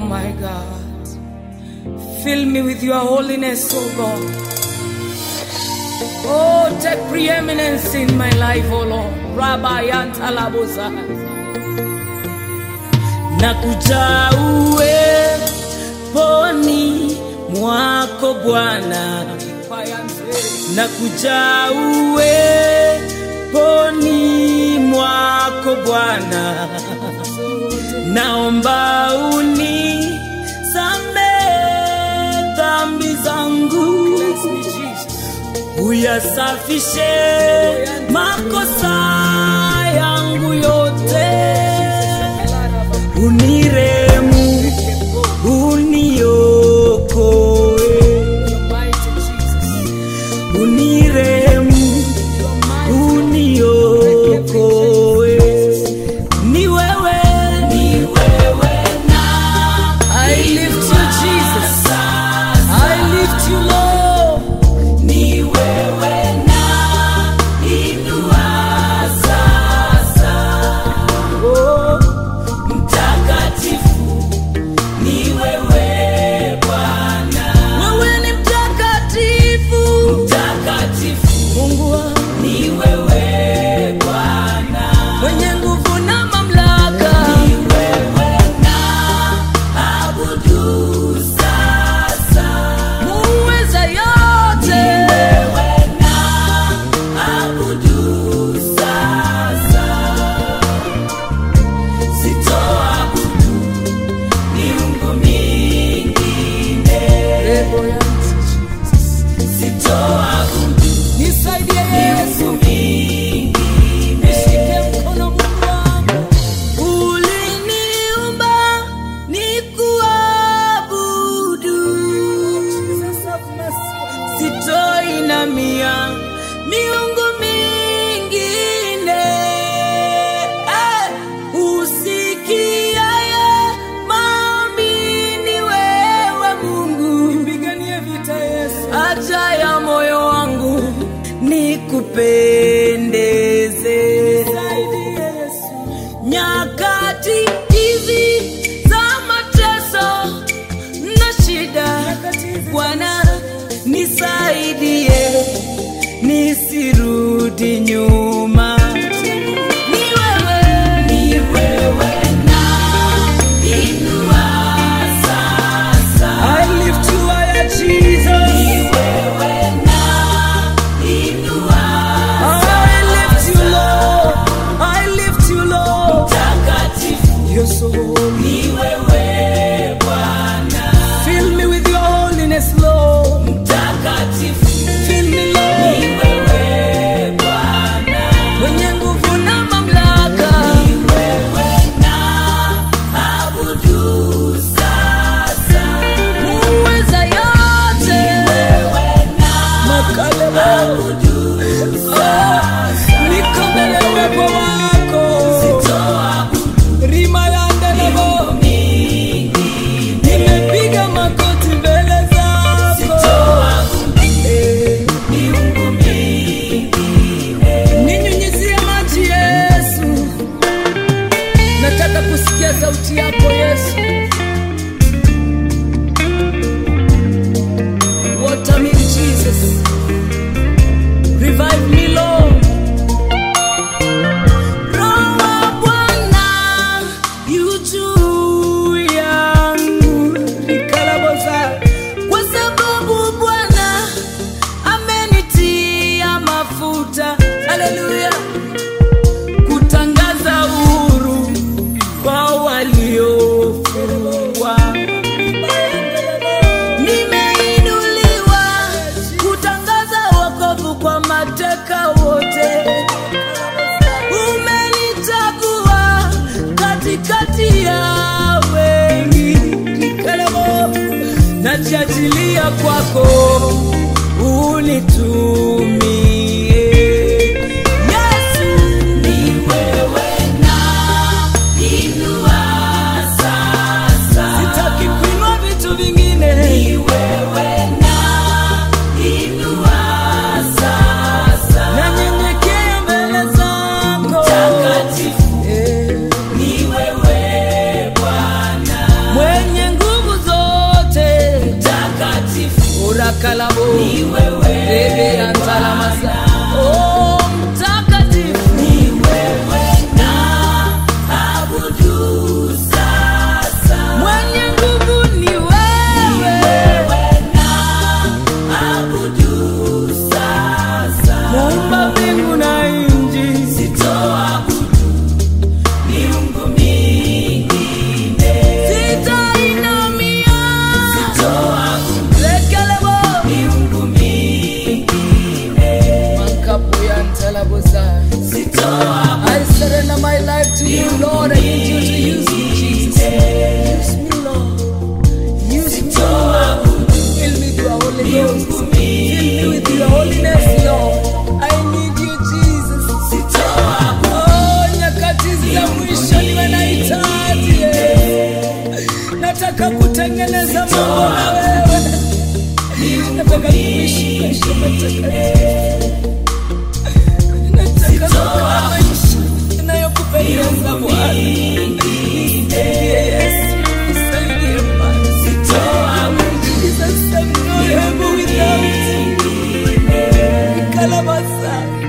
my God. Fill me with your holiness, oh God. Oh, take preeminence in my life, oh Lord. Rabbi Antalabosa. Nakuja uweponi mwako Bwana, nakuja uweponi mwako Bwana, naomba unisamehe dhambi zangu uyasafishe makosa yangu yote, uniremu, uniokoe, uniremu, uniokoe. Ni wewe, ni wewe na I lift you Jesus, I lift you Lord. Ni wewe na inua sasa. Oh, mtakatifu ni wewe Bwana. Wewe ni mtakatifu. Mtakatifu. Mungu wangu. Ni wewe Bwana. Mwenye nguvu na mamlaka. Ni wewe na abudu sasa. Muweza yote. Ni wewe na abudu sasa. Sitoabudu miungu mingine. Sitoabudu nisaidie Yesu mingine. Nishike mkono Mungu wangu. Uliniumba nikuabudu. Sitoinamia miungu mingine. Eh, usikiaye maombi ni wewe Mungu. Nipiganie vita Yesu. Haja ya moyo wangu nikupendeze. Nyakati hizi za mateso na shida, Bwana nisaidie nisirudi nyuma. Ni wewe, ni wewe na inua sasa. I lift you higher, Jesus. Ni wewe na inua sasa. I lift you, Lord. I lift you, Lord. Mtakatifu. You're so holy. Ni wewe Bwana. Fill me with your holiness, Lord. Mtakatifu. Fill me, Lord. Ni wewe Bwana. Mwenye nguvu na mamlaka. Ni wewe na abudu sasa. Muweza yote. Ni wewe na abudu sasa. Niko mbele ya uwepo wako. Rima ya ndelebo. Nimepiga magoti mbele zako. Eh. Ninyunyizie maji Yesu, nataka kusikia sauti yako Yesu. Water me Jesus, revive me Lord. Roho wa Bwana yu juu yangu, nikalaboza kwa sababu Bwana amenitia mafuta. Haleluya, kutangaza uhuru kwa waliofungwa. Nimeinuliwa kutangaza wokovu kwa mateka wote. Umenichagua katikati ya wengi. Nikalemo, najiachilia kwako unitumie. Yesu, ni wewe na inua sasa. Sitaki kuinua vitu vingine. Ni wewe na inua sasa. Nanyenyekea mbele zako. Mtakatifu. Ni wewe Bwana. Mwenye nguvu life to you, Lord. I need you to use me, Jesus. Use me, Lord. Use me, Lord. Fill me with your Holy Ghost. Fill me with your holiness, Lord. I need you, Jesus. Oh, nyakati za mwisho niwe nahitaji Yesu. Nataka kutengeneza mambo na wewe. Nataka kuishi maisha matakatifu. Nataka kukaa maisha yanayokupendeza Bwana. Nisaidie Yesu, nisaidie Bwana. Jesus, I'm not able without you. Kalabasa.